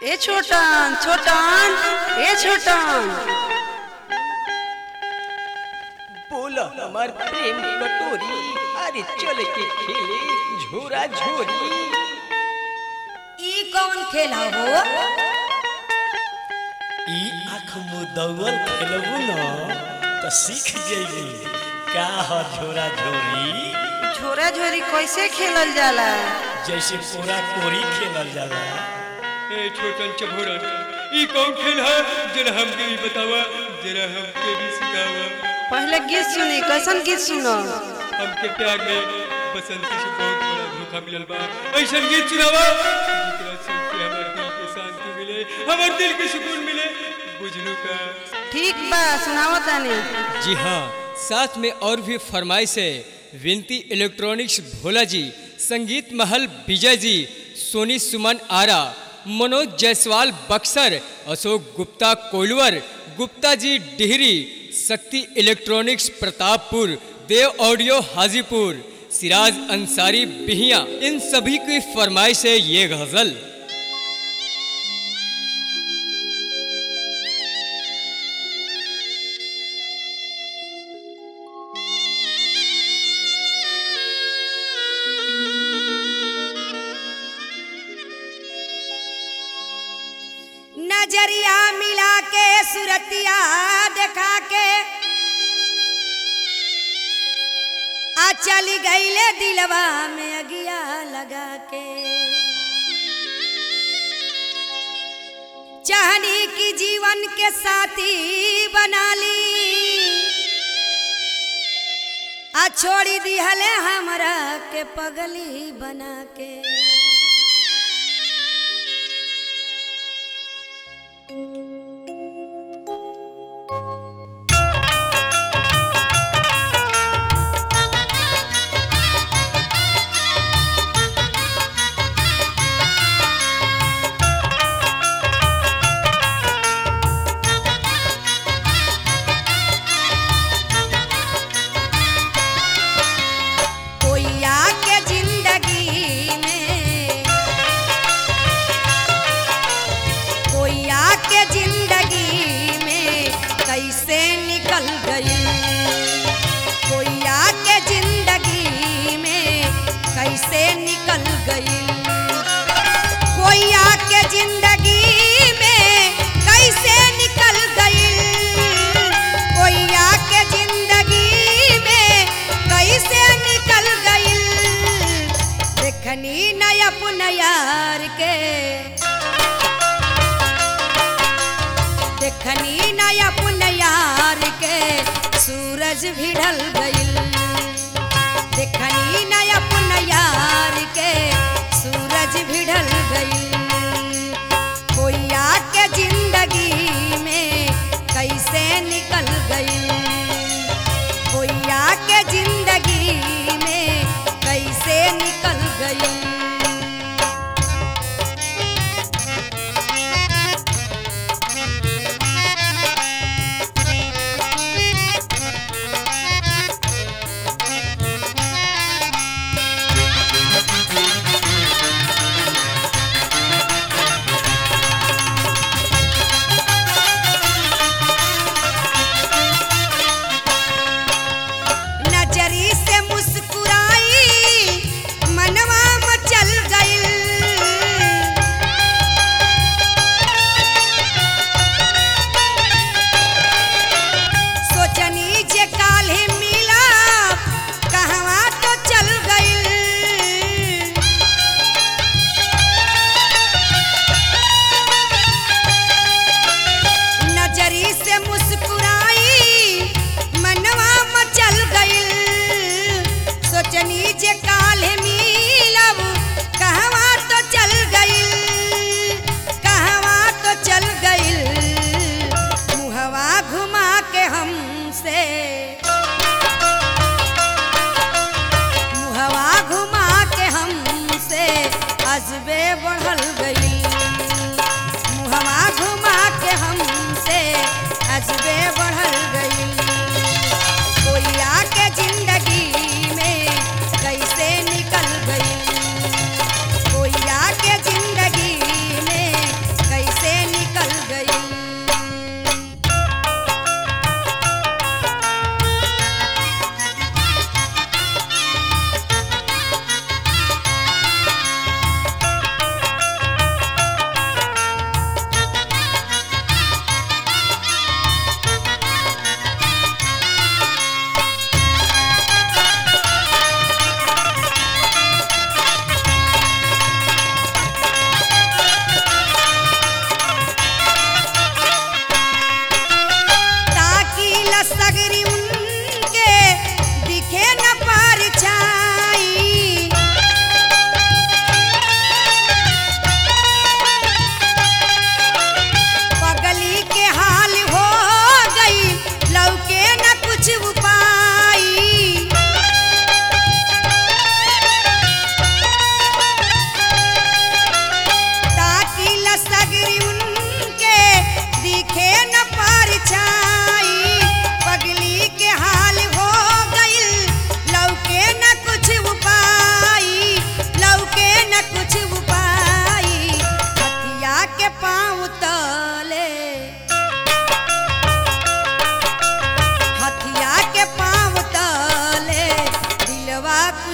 ए छोटन छोटन ए छोटन बोला हमार प्रेम कटोरी अरे चल के खेले झोरा झोरी ई कौन खेल हो ई आँख मुदौल खेलबू न तो सीख जइबू का ह झोरा झोरी झोरा झोरी कैसे खेलल जाला जैसे कोरा कोरी खेलल जाला ए छोटन चभोरन ई कौन खेल है जरा हमके भी बतावा जरा हमके भी सिखावा पहले गीत सुनी कैसन गीत सुनो हमके प्यार में बसंती से बहुत बड़ा धोखा मिलल बा ऐसन गीत सुनावा जेकरा सुन के हमर दिल के शांति मिले हमर दिल के सुकून मिले बुझलू का ठीक बा सुनाओ तानी जी हाँ साथ में और भी फरमाइश है विनती इलेक्ट्रॉनिक्स भोला जी संगीत महल विजय जी सोनी सुमन आरा मनोज जायसवाल बक्सर अशोक गुप्ता कोलवर गुप्ता जी डिहरी शक्ति इलेक्ट्रॉनिक्स प्रतापपुर देव ऑडियो हाजीपुर सिराज अंसारी बिहिया इन सभी की फरमाइश है ये गजल नजरिया मिला के सुरतिया देखा के आ चली गईले दिलवा में अगिया लगा के चाहनी की जीवन के साथी बना ली आ छोड़ी दिहले हमरा के पगली बना के कोई आके जिंदगी में कोई आके जिंदगी में कैसे निकल गई कोई आके जिंदगी में कैसे निकल गई कोई आके जिंदगी में कैसे निकल गई कोई आके जिंदगी में कैसे निकल गई देखनी न अपना यार के देखनी न अपना यार के सूरज भी ढल गईल देखनी न अपना यार के सूरज भी ढल गईल कोई आके जिंदगी में कैसे निकल गईल कोई आके जिंदगी में कैसे निकल गई नजरी से मुस्कुराई मनवा मचल गईल सोचनी जे काल्हे मिला कहवा तो चल गईल नजरी से मुस्कुराई मनवा मचल गईल सोचनी जे काल्हे मिलब कहवा तो चल गईल कहवा तो चल गईल मुहवा घुमा के हमसे मुहवा घुमा के हमसे अजबे बढ़ल गई मुहवा घुमा के हमसे अजबे बढ़ल गई कोई आके जिंदगी में कैसे निकल गई कोई आके जिंदगी में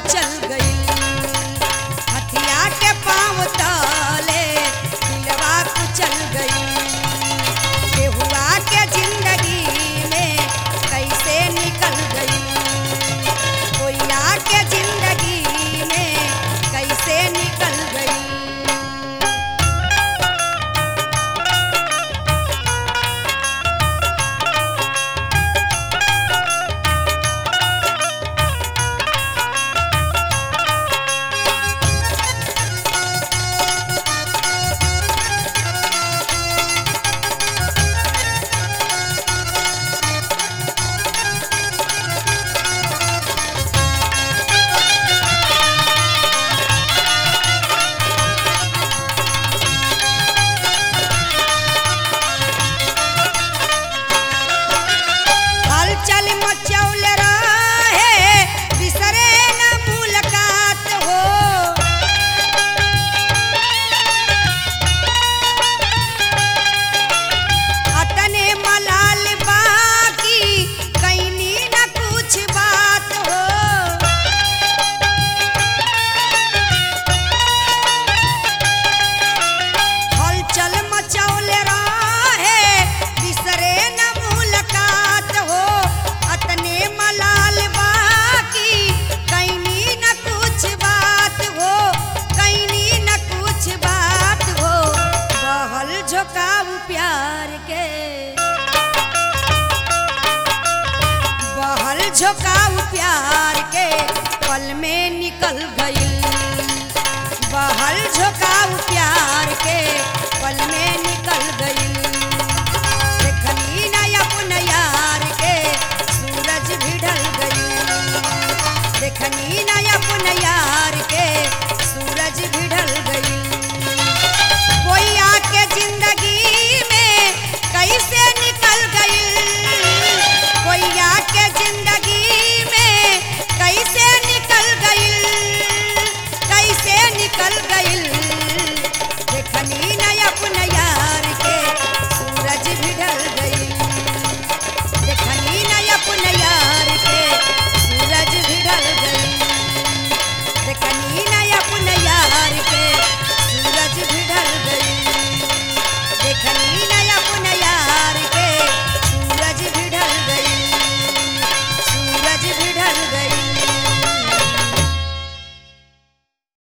कुचल गई हथिया के पाँव तले दिलवा कुचल गई केहुआ के जिंदगी में कैसे निकल गई कोयला के जिंदगी में कैसे निकल गई हलचल मचौल रहे बिसरे न मुलाकात हो अतने मलाल बाकी कैनी न कुछ बात हो हलचल मचौल रहे बिसरे न मुलाकात हो अतने मलाल बाकी कैनी न कुछ बात हो कैनी न कुछ बात हो बहल झोंकाऊ प्यार के बहल झोंकाऊ प्यार के पल में निकल गई बहल झोंकाऊ प्यार के पल में निकल गई देखनी न अपन यार के सूरज भी ढल गई देखनी न अपन यार के सूरज भी